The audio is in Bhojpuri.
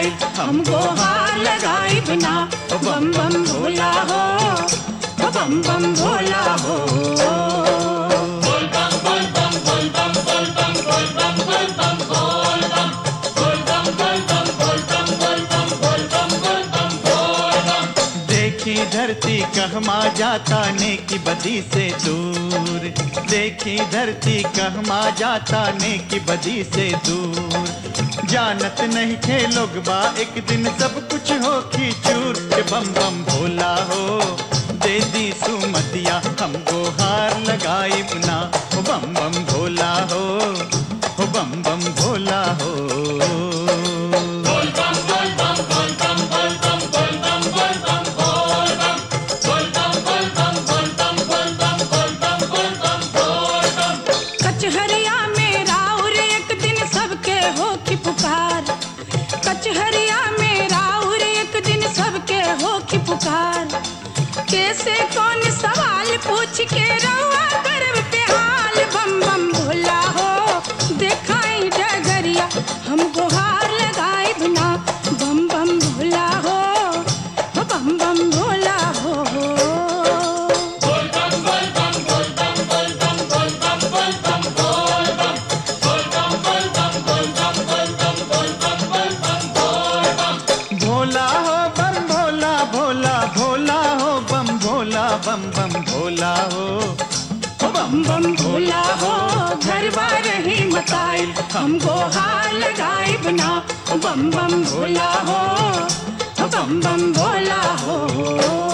मताई हमको हार लगाई बिना ओ बम बम भोला हो ओ बम बम भोला हो देखी धरती कहमा जाता ने की बदी से दूर देखी धरती कहमा जाता ने की बदी से दूर जानत नहीं थे लोग बा एक दिन सब कुछ हो की चूर के बम बम भोला हो दे दी सुमतिया हमको हार लगाई ना हो बम बम भोला हो हो बम बम भोला हो कचहरिया में राउर एक दिन सबके हो की पुकार कचहरिया में राउर एक दिन सबके हो की पुकार कैसे कौन सवाल पूछ के रहुआ गर्व पे हाल बम बम भोला हो देखाई डगरिया हमको हार लगाई बिना बम बम भोला हो हो बम बम भोला हो भोला हो बम भोला भोला भोला हो बम भोला बम बम भोला हो ओ बम बम भोला हो घर बार ही मताई हमको हार लगाई बिना ओ बम बम भोला हो ओ बम बम भोला हो